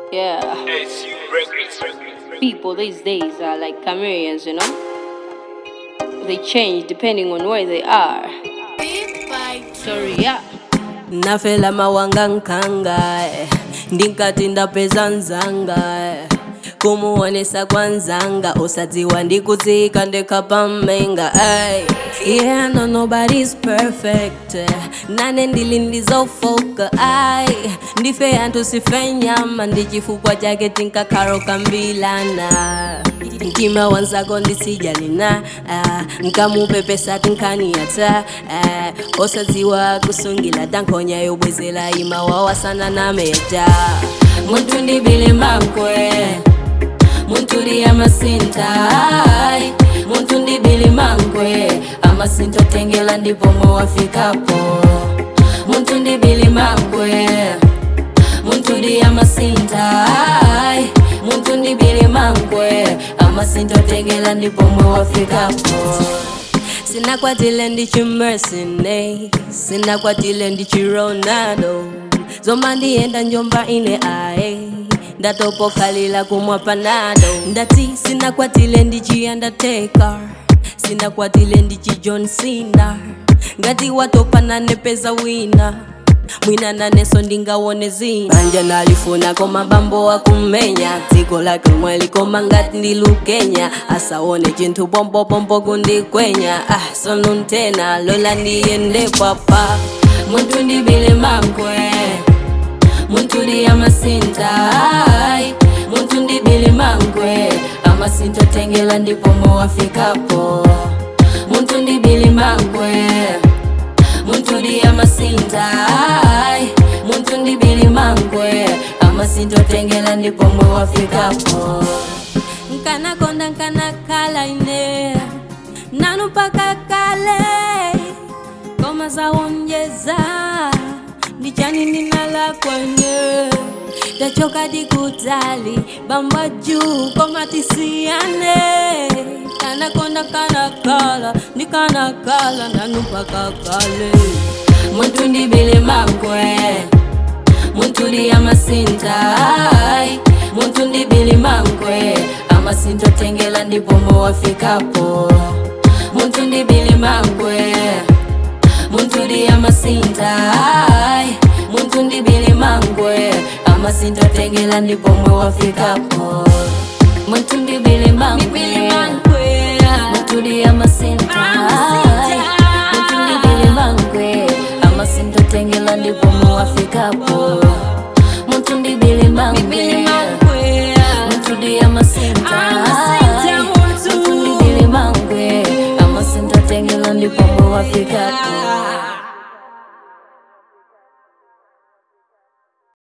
Yeah. People these days are like chameleons, you know? They change depending on where they are. Sorry, yeah. nafela mawanga nkanga eh. ndinkati ndapeza nzanga eh. kumuonesa kwanzanga usadziwa ndikudzika ndekapamenga ay. yeah no nobody's perfect eh. nane ndili ndizofoka ay ndife anthu sife nyama ndi chifukwa chake tinkakhala kambilana mtima wanzako ndisijalina ah, nkamupepesa tinkaniyata ah, osadziwa kusungila tankhonya yobwezela ima wawasana nameja muntu ndibile mankwe muntu ndi amasinta ai, muntu ndibili mankwe amasinta otengela ndipo mowafikapo muntu ndibili mankwe muntu ndi amasinta ai, muntu ndibili mankwe amasinta otengela ndipo mowafikapo sinakwatile ndichimersine sinakwatile ndichironaldo zoma ndiyenda njomba ine aye ndatopokhalila kumwa panado ndati sinakwatile ndichiandateka sinakwatile ndichi john cena ngati watopana nepeza wina mwina naneso ndingawone zina manja nalifuna koma bambo wakumenya dziko lake lomwe likoma ngati ndilukenya asaone chinthu pompopompo kundikwenya ah sonuntena lola ndiyende papa muntu ndibile mankwe muntu ndi amasinta ai, muntu ndibile mankwe amasinta otengela ndipo mowafikapo muntu ndibile mankwe muntu ndi amasinta ai, muntu ndibili mankwe amasinta otengela ndipo mowafikapo nkanakonda nkanakhala ine nanu mpaka kale koma zawonjeza ndichani ndinala kwenye tachoka dikutali bamba juu koma tisiyane kanakonda kanakala ndikanakala nanu mpaka kale muntu ndibile mankwe muntu ndi amasinta ai, muntu ndibili mankwe amasinta otengela ndipo mowafikapo muntu ndibili mankwe muntu ndi amasinta ai, muntu ndibili mankwe amasinta otengela ndipo mowafikapo muntu ndibili mankwe muntu ndi amasinta ai, muntu ndibili mankwe amasinta otengela ndipo mowafikapo muntu ndibili mankwe muntu ndi amasinta ai, muntu ndibili mankwe amasinta otengela ndipo mowafikapo